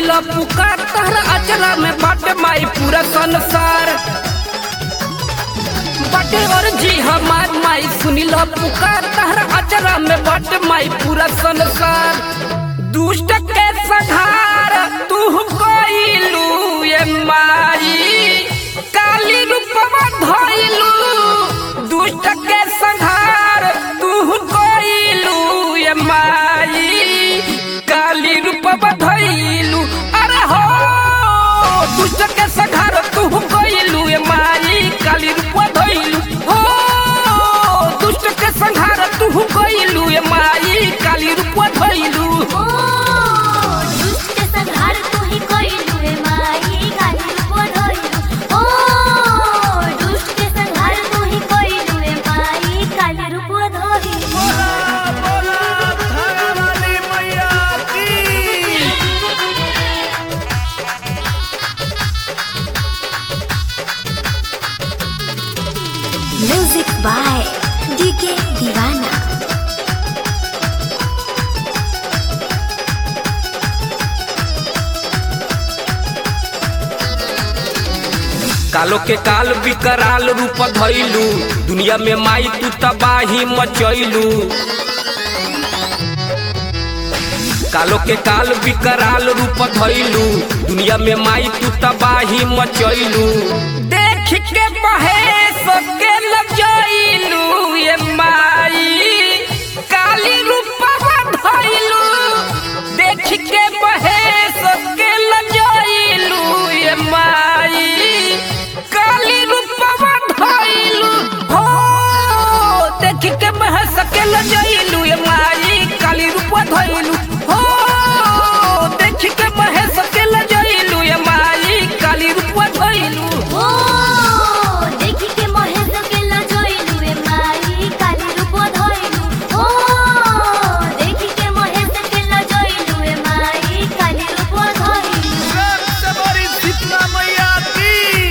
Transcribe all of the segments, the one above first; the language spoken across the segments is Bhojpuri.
सुनिला पुकार तहरा अचरा में बाटे माई पूरा संसार बाटे और जी हमार माई सुनिला पुकार तहरा अचरा में बाटे माई पूरा संसार दुष्ट के संहार तू कोइलू ये माई काली रूपवा धइलू दुष्ट के संहार तू कोइलू ये माई काली रूपवा धइलू अरे हो दुष्ट के संहार तू कोइलू ये माई काली रूपवा धइलू हो दुष्ट के संहार तू कोइलू ये माई काली रूपवा धइलू ओ दुष्ट संहार तू ही कोइलू रे माई काली रूप धइलू ओ दुष्ट संहार तू ही कोइलू रे माई काली रूप धइलू बोला बोला थाने वाली मैया की म्यूजिक बाय डीके दीवाना कालो के काल विकराल रूप धइलू दुनिया में माई तू तबाही मचैलू कालो के काल विकराल रूप धइलू दुनिया में माई तू तबाही मचैलू देख के महेश के लजैलू ये माई काली रूपवा धइलू देख के महेश के लजैलू ये माई काली रूपवा धइलू हो देख के महेश के लजैलू ये माई काली रूपवा धइलू हो देख के महेश के लजैलू ये माई काली रूपवा धइलू ओ देखि के महेश के लजइलू रे माई काली रूप धइलू ओ देखि के महेश के लजइलू रे माई काली रूप धइलू रक्त बड़ी शीतला मैया की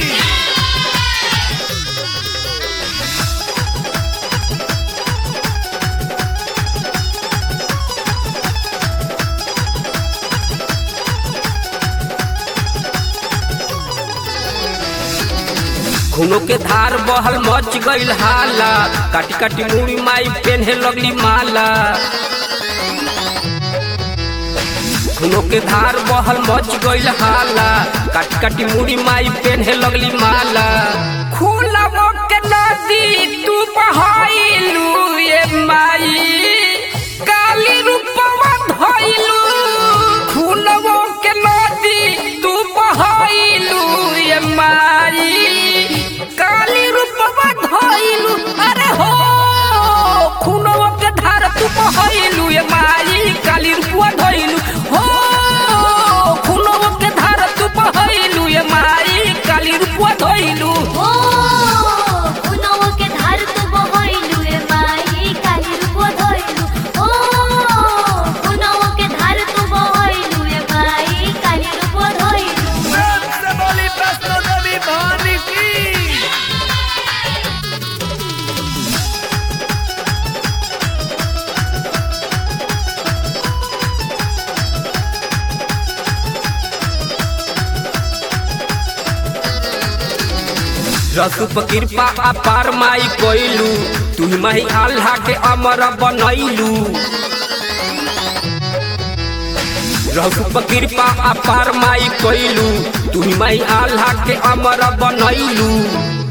खूनों के धार बहल मच गईल हाला काटी काटी मुड़ी माई पेन्हे लगली माला खूनों के धार बहल मच गईल हाला काटी काटी मुड़ी माई पेन्हे लगली माला खुला के नदी तू बहाइलू ये माई काली रूपवा धइलू खुलवो के नदी तू बहाइलू ये माई काली रूपवा धइलू अरे हो खुलवो के धार तू बहाइलू ये माई काली रूपवा धइलू हो खुलवो के धार तू बहाइलू ये माई काली रूपवा धइलू ओ उनव के धार तो बहइलू रे माई काली रूप धइलू ओ उनव के धार तो बहइलू रे माई काली रूप धइलू रक्त बड़ी वैष्णो देवी भवानी की रसूप कृपा अपार माई कोइलू तू माही आल्हा के अमर बनैलू रसूप कृपा अपार माई कोइलू तू माही आल्हा के अमर बनैलू